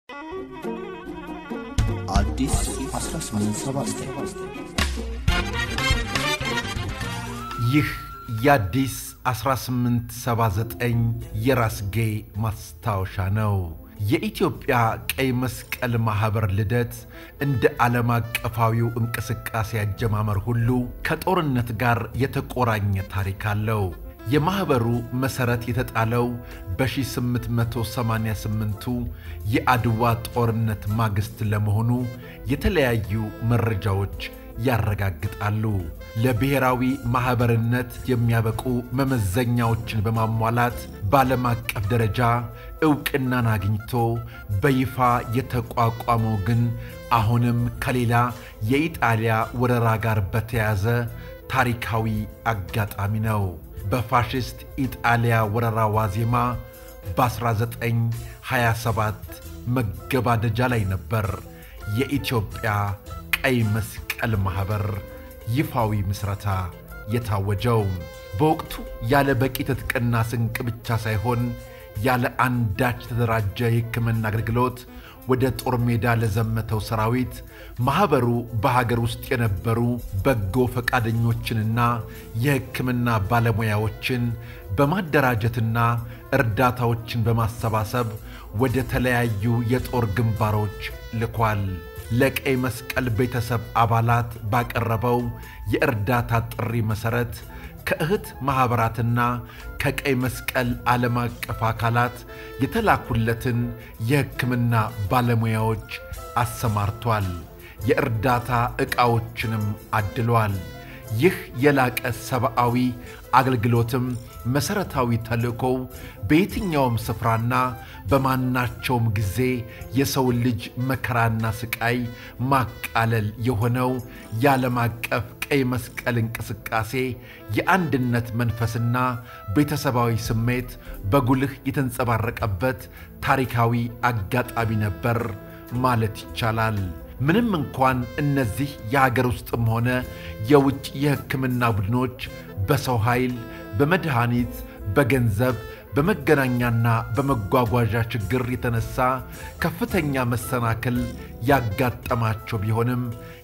አዲስ 1879 ይህ የአዲስ 1879 የራስጌ ማስታወሻ ነው። የኢትዮጵያ ቀይ መስቀል ማኅበር ልደት እንደ ዓለም አቀፋዊው እንቅስቃሴ አጀማመር ሁሉ ከጦርነት ጋር የተቆራኘ ታሪክ አለው። የማኅበሩ መሠረት የተጣለው በ1888ቱ የአድዋ ጦርነት ማግስት ለመሆኑ የተለያዩ መረጃዎች ያረጋግጣሉ። ለብሔራዊ ማኅበርነት የሚያበቁ መመዘኛዎችን በማሟላት በዓለም አቀፍ ደረጃ ዕውቅናን አግኝቶ በይፋ የተቋቋመው ግን አሁንም ከሌላ የኢጣሊያ ወረራ ጋር በተያያዘ ታሪካዊ አጋጣሚ ነው። በፋሽስት ኢጣሊያ ወረራ ዋዜማ በ1927 መገባደጃ ላይ ነበር የኢትዮጵያ ቀይ መስቀል ማኅበር ይፋዊ ምስረታ የታወጀው። በወቅቱ ያለ በቂ ትጥቅና ስንቅ ብቻ ሳይሆን ያለ አንዳች የተደራጀ የሕክምና አገልግሎት ወደ ጦር ሜዳ ለዘመተው ሰራዊት ማኅበሩ በሀገር ውስጥ የነበሩ በጎ ፈቃደኞችንና የሕክምና ባለሙያዎችን በማደራጀትና እርዳታዎችን በማሰባሰብ ወደ ተለያዩ የጦር ግንባሮች ልኳል። ለቀይ መስቀል ቤተሰብ አባላት ባቀረበው የእርዳታ ጥሪ መሠረት ከእህት ማኅበራትና ከቀይ መስቀል ዓለም አቀፍ አካላት የተላኩለትን የሕክምና ባለሙያዎች አሰማርቷል። የእርዳታ ዕቃዎችንም አድሏል። ይህ የላቀ ሰብአዊ አገልግሎትም መሠረታዊ ተልእኮው በየትኛውም ስፍራና በማናቸውም ጊዜ የሰውን ልጅ መከራና ስቃይ ማቃለል የሆነው የዓለም አቀፍ ቀይ መስቀል እንቅስቃሴ የአንድነት መንፈስና ቤተሰባዊ ስሜት በጉልህ የተንጸባረቀበት ታሪካዊ አጋጣሚ ነበር ማለት ይቻላል። ምንም እንኳን እነዚህ የሀገር ውስጥም ሆነ የውጭ የሕክምና ቡድኖች በሰው ኃይል፣ በመድኃኒት፣ በገንዘብ፣ በመገናኛና በመጓጓዣ ችግር የተነሳ ከፍተኛ መሰናክል ያጋጠማቸው ቢሆንም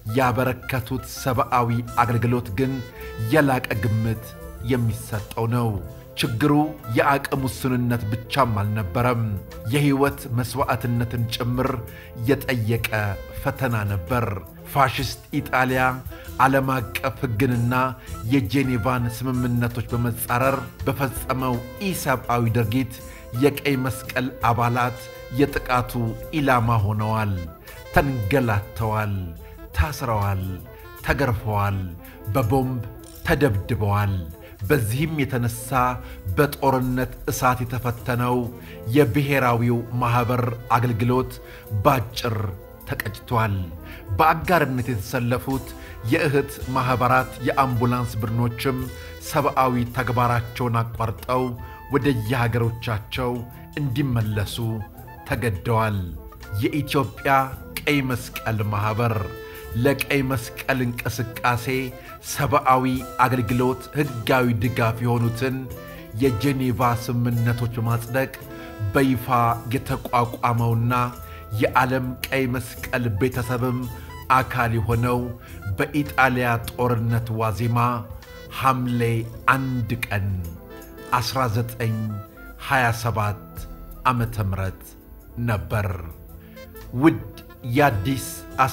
ያበረከቱት ሰብአዊ አገልግሎት ግን የላቀ ግምት የሚሰጠው ነው። ችግሩ የአቅም ውስንነት ብቻም አልነበረም፣ የሕይወት መሥዋዕትነትን ጭምር የጠየቀ ፈተና ነበር። ፋሽስት ኢጣሊያ ዓለም አቀፍ ሕግንና የጄኔቫን ስምምነቶች በመጻረር በፈጸመው ኢሰብአዊ ድርጊት የቀይ መስቀል አባላት የጥቃቱ ኢላማ ሆነዋል፣ ተንገላተዋል፣ ታስረዋል፣ ተገርፈዋል፣ በቦምብ ተደብድበዋል። በዚህም የተነሳ በጦርነት እሳት የተፈተነው የብሔራዊው ማኅበር አገልግሎት ባጭር ተቀጭቷል። በአጋርነት የተሰለፉት የእህት ማኅበራት የአምቡላንስ ቡድኖችም ሰብአዊ ተግባራቸውን አቋርጠው ወደ የሀገሮቻቸው እንዲመለሱ ተገደዋል። የኢትዮጵያ ቀይ መስቀል ማኅበር ለቀይ መስቀል እንቅስቃሴ ሰብአዊ አገልግሎት ሕጋዊ ድጋፍ የሆኑትን የጄኔቫ ስምምነቶች በማጽደቅ በይፋ የተቋቋመውና የዓለም ቀይ መስቀል ቤተሰብም አካል የሆነው በኢጣሊያ ጦርነት ዋዜማ ሐምሌ አንድ ቀን 1927 ዓመተ ምህረት ነበር። ውድ የአዲስ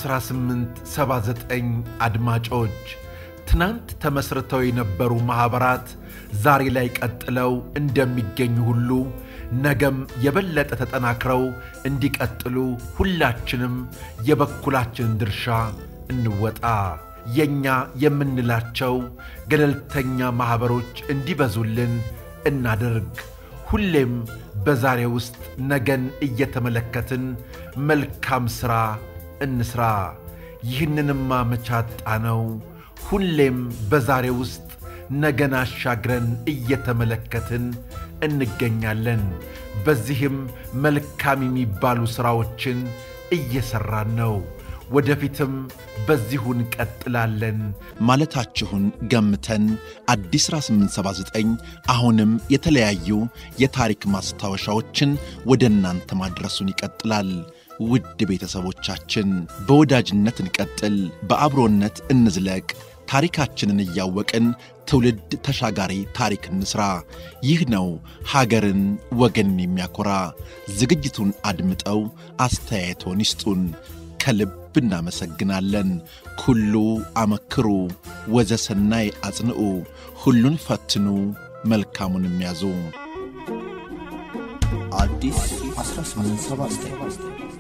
1879 አድማጮች ትናንት ተመስርተው የነበሩ ማኅበራት ዛሬ ላይ ቀጥለው እንደሚገኙ ሁሉ ነገም የበለጠ ተጠናክረው እንዲቀጥሉ ሁላችንም የበኩላችንን ድርሻ እንወጣ። የእኛ የምንላቸው ገለልተኛ ማኅበሮች እንዲበዙልን እናድርግ። ሁሌም በዛሬ ውስጥ ነገን እየተመለከትን መልካም ሥራ እንሥራ። ይህንንማ መቻጣ ነው። ሁሌም በዛሬ ውስጥ ነገን አሻግረን እየተመለከትን እንገኛለን። በዚህም መልካም የሚባሉ ሥራዎችን እየሠራን ነው። ወደፊትም በዚሁ እንቀጥላለን ማለታችሁን ገምተን አዲስ 1879 አሁንም የተለያዩ የታሪክ ማስታወሻዎችን ወደ እናንተ ማድረሱን ይቀጥላል። ውድ ቤተሰቦቻችን በወዳጅነት እንቀጥል፣ በአብሮነት እንዝለቅ፣ ታሪካችንን እያወቅን ትውልድ ተሻጋሪ ታሪክ እንስራ። ይህ ነው ሀገርን ወገንን የሚያኮራ። ዝግጅቱን አድምጠው አስተያየቶን ይስጡን። ከልብ እናመሰግናለን። ኩሉ አመክሩ ወዘሰናይ አጽንዑ፣ ሁሉን ፈትኑ መልካሙን የሚያዙ አዲስ 1879